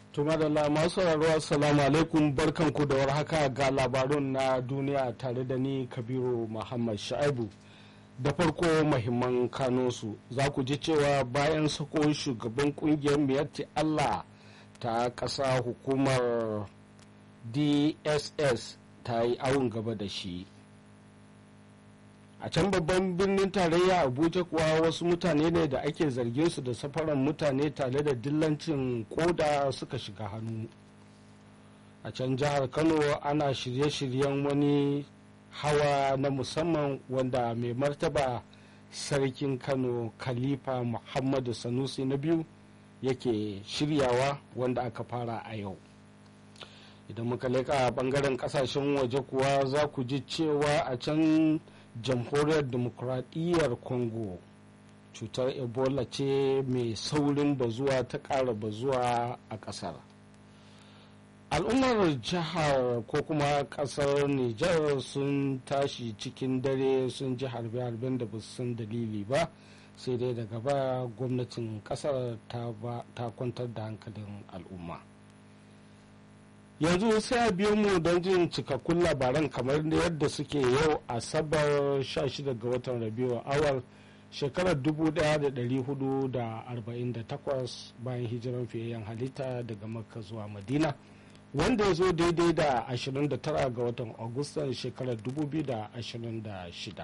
Tuma da masu sauraro assalamu alaikum barkanku da warhaka ga labarun na duniya tare da ni Kabiru Muhammad Sha'ibu. Da farko mahimman kanunsu za ku ji cewa bayan sako shugaban kungiyar miyatti Allah ta ƙasa hukumar DSS ta yi awon gaba da shi. a can babban birnin tarayya abuja kuwa wasu mutane ne da ake zargin su da safaran mutane tare da dillancin koda suka shiga hannu a can jihar kano ana shirye-shiryen wani hawa na musamman wanda mai martaba sarkin kano khalifa muhammadu sanusi na biyu yake shiryawa wanda aka fara a yau idan muka leka bangaren kasashen waje kuwa za ku ji cewa a can jamhuriyar demokuraɗiyyar congo cutar ebola ce mai saurin bazuwa ta ƙara bazuwa a ƙasar al'ummar jihar ko kuma ƙasar nijar sun tashi cikin dare sun ji harbe-harben da ba san dalili ba sai dai daga baya gwamnatin ƙasar ta kwantar da hankalin al'umma yanzu sai a biyo mu don jin cikakkun labaran kamar yadda suke yau asabar 16 ga watan rabiu awal shekarar 1448 bayan hijiran fiyayyen halitta daga makka zuwa madina wanda ya zo daidai da 29 ga watan agustan shekarar 2026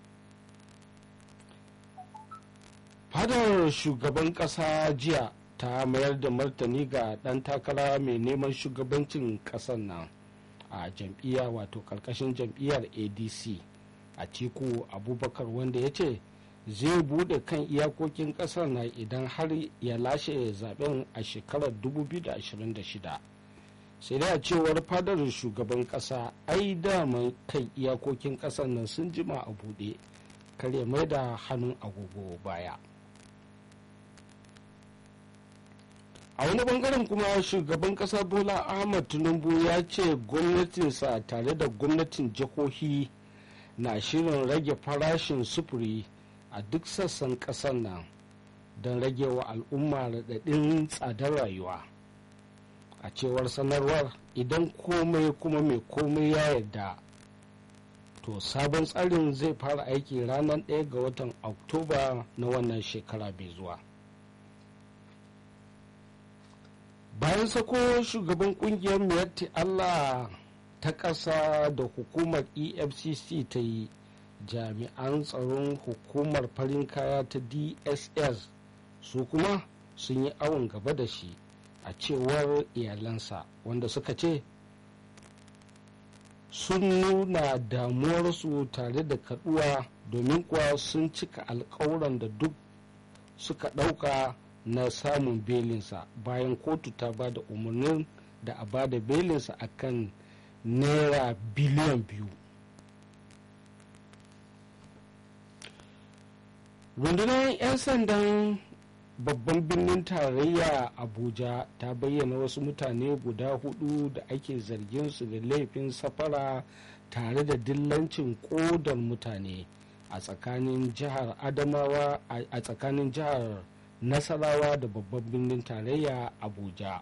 fadar shugaban kasa jiya ta mayar da martani ga ɗan takara mai neman shugabancin ƙasar nan a jam'iyya wato karkashin jam'iyyar adc a tiku abubakar wanda ya ce zai bude kan iyakokin ƙasar na idan har ya lashe zaben a shekarar 2026 sai dai a cewar fadar shugaban ƙasa ai daman kan iyakokin ƙasar nan sun jima a buɗe kare mai da hannun agogo baya. a wani bangaren kuma shugaban kasa bola ahmad tinubu ya ce gwamnatinsa tare da gwamnatin jihohi na shirin rage farashin sufuri a duk sassan kasar nan don rage wa al'umma raɗaɗin tsadar rayuwa a cewar sanarwar idan komai kuma mai komai ya yarda to sabon tsarin zai fara aiki ranar 1 ga watan oktoba na wannan shekara mai zuwa bayan sako shugaban kungiyar miyatti allah ta ƙasa da hukumar efcc ta yi jami'an tsaron hukumar farin kaya ta dss su kuma sun yi awon gaba da shi a cewar iyalansa wanda suka ce sun nuna damuwarsu tare da kaduwa domin kuwa sun cika alkawuran da duk suka ɗauka na samun belinsa bayan kotu ta ba da umarnin da a ba da belinsa a kan naira biliyan biyu rundunar 'yan sandan babban birnin tarayya abuja ta bayyana wasu mutane guda hudu da ake zargin su da laifin safara tare da dillancin kodar mutane a tsakanin jihar adamawa a tsakanin jihar nasarawa da babban birnin tarayya abuja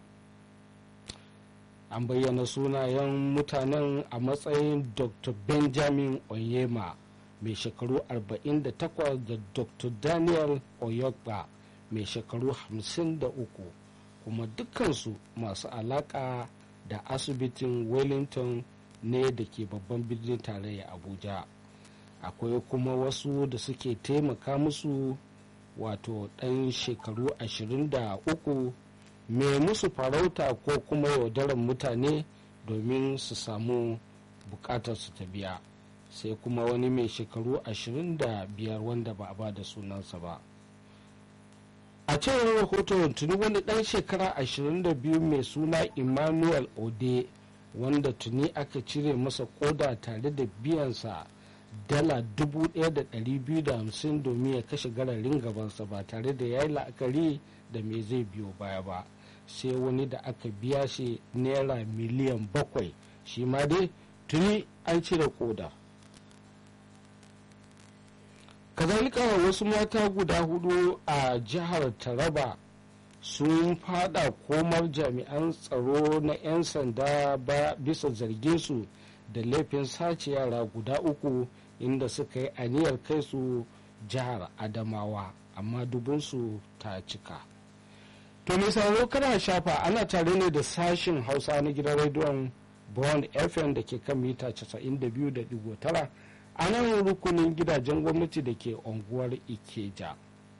an bayyana sunayen mutanen a matsayin dr benjamin onyema mai shekaru 48 da dr daniel oyokba mai shekaru 53 kuma dukkansu masu alaka da asibitin wellington ne da ke babban birnin tarayya abuja akwai kuma wasu da suke taimaka musu wato ɗan shekaru 23 mai musu farauta ko kuma yaudarar mutane domin su samu bukatar su ta biya sai kuma wani mai shekaru 25 wanda ba a ba da sunansa ba a cewar rahoton tuni wani ɗan shekara 22 mai suna emmanuel ode wanda tuni aka cire masa koda tare da biyansa dala 1,250 domin ya kashe gararin gabansa ba tare da ya yi la'akari da me zai biyo baya ba sai wani da aka biya shi naira miliyan bakwai shi ma dai tuni an cire koda kazalika wasu mata guda hudu a jihar taraba sun fada komar jami'an tsaro na 'yan sanda ba bisa zargin su da laifin sace yara guda uku inda suka yi aniyar kai su jihar adamawa amma dubunsu ta cika to mai sauraro kana shafa ana tare ne da sashin hausa na gidan rediyon bond fm da ke kan mita 92.9 a nan rukunin gidajen gwamnati da ke unguwar ikeja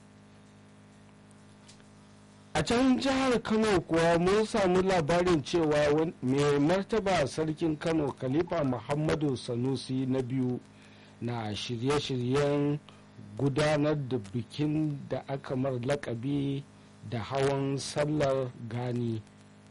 a can jihar kano kuwa mun samu labarin cewa mai martaba sarkin kano khalifa muhammadu sanusi na biyu na shirye-shiryen gudanar da bikin da aka mar lakabi da hawan sallar gani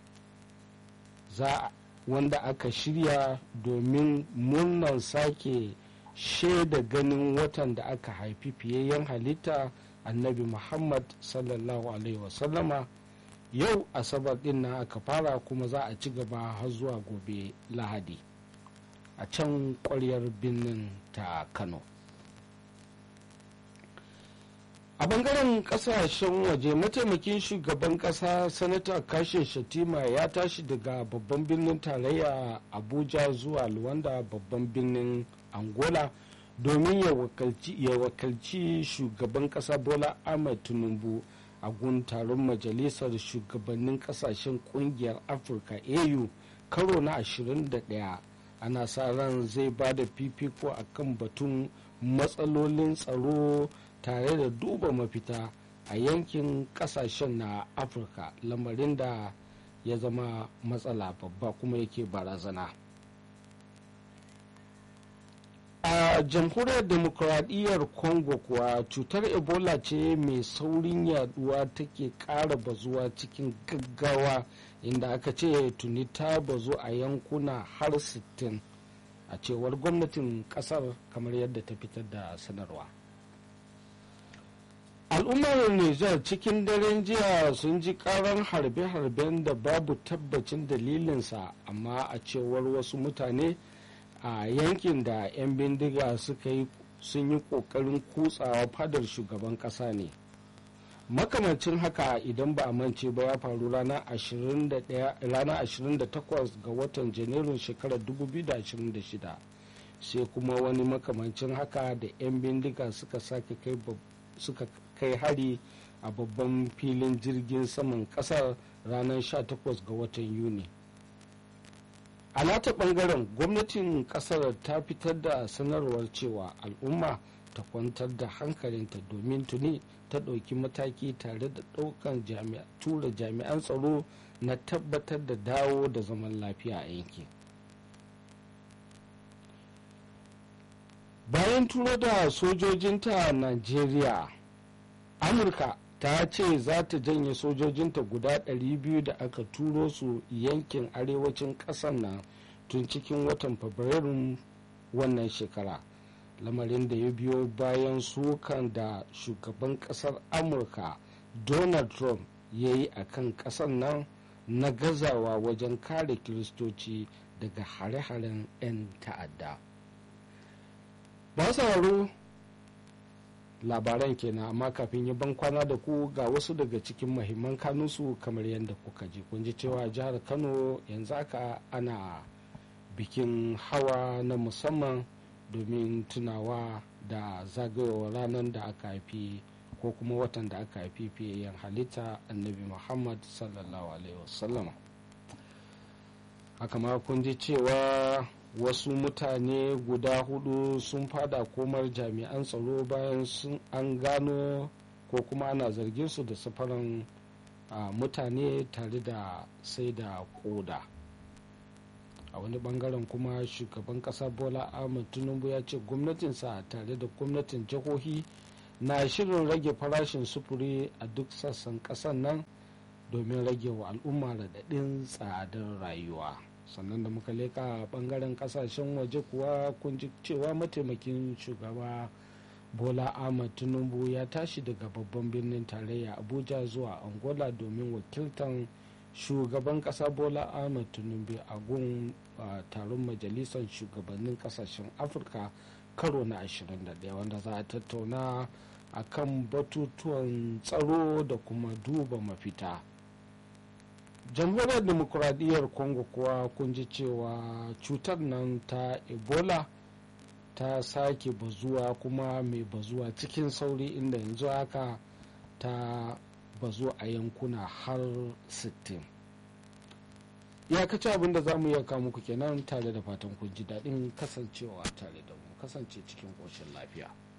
za wanda aka shirya domin murnar sake shaida ganin watan da aka haifi fiyayyen halitta annabi muhammad sallallahu alaihi wasallama yau asabar din na aka fara kuma za a ci gaba har zuwa gobe lahadi a can kwaryar birnin ta kano a bangaren kasashen waje mataimakin shugaban kasa sanata kashin shatima ya tashi daga babban birnin tarayya abuja zuwa luwanda babban birnin angola domin ya wakalci shugaban kasa bola ahmed tinubu a gun taron majalisar shugabannin kasashen kungiyar afirka au karo na 21 ana sa ran zai ba da fifiko a kan batun matsalolin tsaro tare da duba mafita a yankin kasashen na afirka lamarin da ya zama matsala babba kuma yake barazana a jamhuriyar demokuraɗiyyar congo kuwa cutar ebola ce mai saurin yaduwa take ƙara bazuwa cikin gaggawa inda aka ce tuni ta bazu a yankuna har 60 a cewar gwamnatin kasar kamar yadda ta fitar da sanarwa al'ummar nijar cikin daren jiya sun ji karan harbe-harben da babu tabbacin dalilinsa amma a cewar wasu mutane a yankin da 'yan bindiga suka yi sun yi kokarin kutsawa fadar shugaban kasa ne makamancin haka idan ba a mance ba ya faru ranar 28 ga watan janairun shekarar 2026 sai kuma wani makamancin haka da 'yan bindiga suka sake kai suka kai hari a babban filin jirgin saman kasar ranar 18 ga watan yuni a nata bangaren gwamnatin kasar ta fitar da sanarwar cewa al'umma ta kwantar da hankalinta domin tuni ta ɗauki mataki tare da ɗaukan tura jami'an tsaro na tabbatar da dawo da zaman lafiya a yankin bayan turo da sojojinta najeriya amurka ta ce za ta janye sojojinta guda 200 da aka turo su yankin arewacin ƙasar nan tun cikin watan fabrairun wannan shekara lamarin da ya biyo bayan sukan da shugaban kasar amurka donald trump ya yi a kan kasar nan na gazawa wajen kare kiristoci daga hare-haren 'yan ta'adda ba sauraro labaran kenan amma kafin yi ban kwana da ku ga wasu daga cikin mahimman kanunsu kamar yadda kuka ji kun ji cewa jihar kano yanzu aka ana bikin hawa na musamman domin tunawa da zagayowar ranar da aka haifi ko kuma watan da aka haifi fiyayyen halitta annabi muhammad sallallahu alaihi wasallam haka ma kun ji cewa wasu mutane guda hudu sun fada komar jami'an tsaro bayan sun an gano ko kuma ana zargin su da safaran mutane tare da sai da koda a wani bangaren kuma shugaban kasa bola ahmed tinubu ya ce gwamnatinsa tare da gwamnatin jihohi na shirin rage farashin sufuri a duk sassan kasan nan domin rage wa al'umma raɗaɗin tsadar rayuwa sannan da muka leka bangaren kasashen waje kuwa kun ji cewa mataimakin shugaba bola ahmed tinubu ya tashi daga babban birnin tarayya abuja zuwa angola domin wakiltan shugaban kasa bola ahmed tinubu a gun taron majalisar shugabannin kasashen afirka karo na 21 wanda za a tattauna a kan batutuwan tsaro da kuma duba mafita jamhuriyar demokuraɗiyyar congo kuwa kun ji cewa cutar nan ta ebola ta sake bazuwa kuma mai bazuwa cikin sauri inda yanzu haka ta bazu a yankuna har 60 iyakaci abin da za mu iya muku kenan tare da fatan kun ji daɗin kasancewa tare da mu kasance cikin ƙoshin lafiya